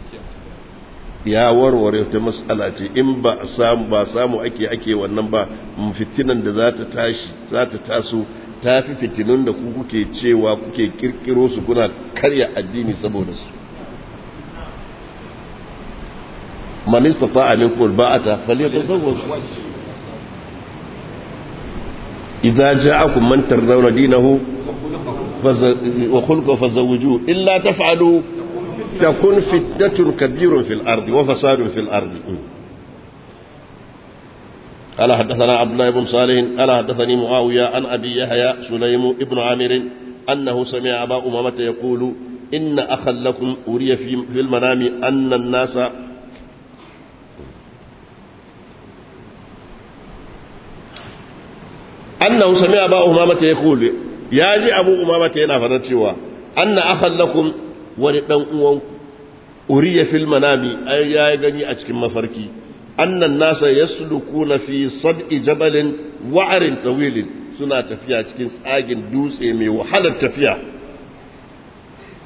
ya warware wata mas'ala ce in ba samu ba samu ake ake wannan ba fitinan da za ta tashi za ta taso ta fi fitinun da ku kuke cewa kuke kirkiro su kuna karya addini saboda su man istata'a minkum alba'ata falyatazawwaj idza ja'akum man tardawna dinahu wa khulquhu fazawwijuhu illa taf'alu takun fitnatun kabirun fil ardi wa fasadun fil ardi قال حدثنا عبد الله بن صالح قال حدثني معاوية عن أبي يحيى سليم ابن عامر أنه سمع أبا أمامة يقول إن أخا لكم أري في المنام أن الناس annahu sami'a ba umamata ya kulu ya ji abu umamata yana fadar cewa anna akhan lakum wani dan uwan uriya fil manami ay ya gani a cikin mafarki annan nasa yaslukuna fi sad'i jabalin wa'arin tawilin suna tafiya cikin tsagin dutse mai wahalar tafiya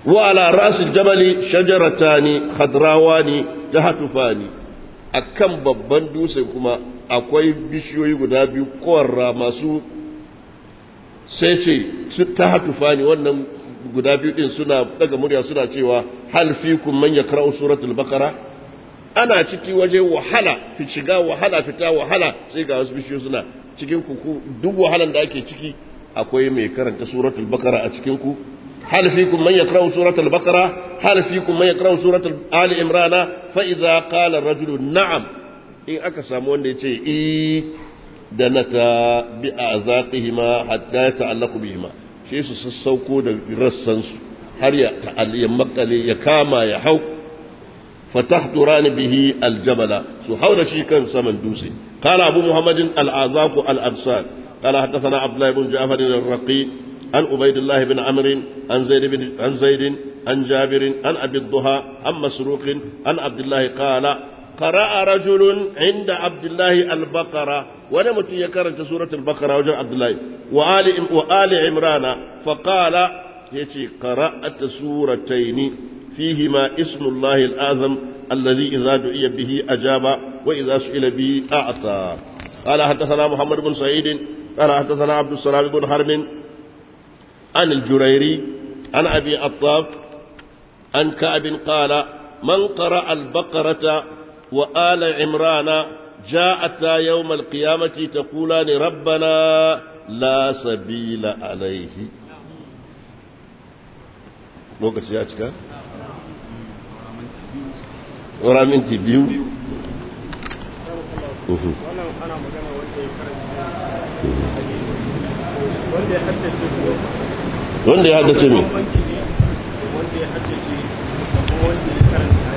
wa ala rasul jabali shajaratani khadrawani tahtufani akan babban dutse kuma akwai bishiyoyi guda biyu kowarra masu sai ce su tahtufani wannan guda biyu din suna daga murya suna cewa hal fikum man yakra'u suratul baqara ana ciki waje wahala fi shiga wahala fita wahala sai ga wasu bishiyoyi suna cikin ku duk wahalan da ake ciki akwai mai karanta suratul baqara a cikin ku hal fikum man yakra'u suratul baqara hal fikum man yakra'u suratul ali imran fa idza qala ar-rajulu na'am in aka samu wanda yace eh da nata bi azaqihima hatta yata'allaqu bihima shi su sassauko da rassan su har ya ta'alliya makale ya kama ya hau فتحضران به الجبل سحول شيكا سمن دوسي قال أبو محمد الأعذاق الأبصار قال حدثنا عبد الله بن جعفر الرقي عن عبيد الله بن عمرو عن زيد بن عن زيد عن جابر عن أبي الضحى عن مسروق عن عبد الله قال قرأ رجل عند عبد الله البقرة ونمت يكرنت سورة البقرة وجه عبد الله وآل, وآل عمران فقال يتي قرأت سورتين فيهما اسم الله الأعظم الذي إذا دعي به أجاب وإذا سئل به أعطى قال حدثنا محمد بن سعيد قال حدثنا عبد السلام بن حرب عن الجريري عن أبي عطاف عن كعب قال من قرأ البقرة وآل عمران جاءتا يوم القيامة تقولان ربنا لا سبيل عليه lokaci ya cika? tsora minti biyu wannan ana magana wanda ya karanta wanda ya haddace wanda ya haddace me bambanci ne wanda ya haddace da kuma wanda ya karanta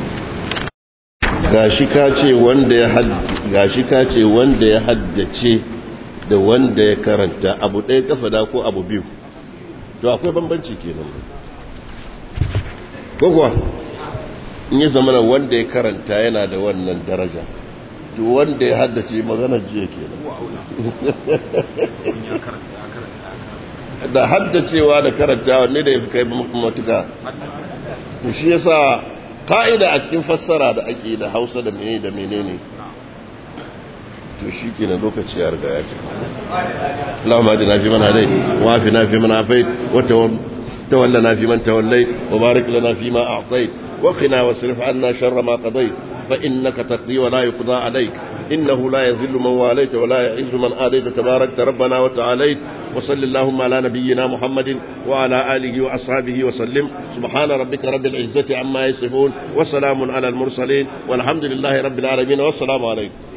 gashi ka ce wanda ya gashi ka ce wanda ya haddace da wanda ya karanta abu ɗaya kafa da ko abu biyu to akwai bambanci kenan ko kuwa in yi zamana wanda ya karanta yana da wannan daraja to wanda ya haddace magana jiya kenan da haddacewa da karantawa ne da ya fi kai matuka to shi yasa ka'ida a cikin fassara da ake da hausa da menene da menene to shi ke na lokaci ya riga ya ce اللهم اهدنا فيمن هديت وعافنا فيمن عافيت وتولنا فيمن توليت وبارك لنا فيما اعطيت وقنا واصرف عنا شر ما قضيت فانك تقضي ولا يقضى عليك انه لا يذل من واليت ولا يعز من آليت تباركت ربنا وتعاليت وصل اللهم على نبينا محمد وعلى آله وأصحابه وسلم سبحان ربك رب العزة عما يصفون وسلام على المرسلين والحمد لله رب العالمين والسلام عليكم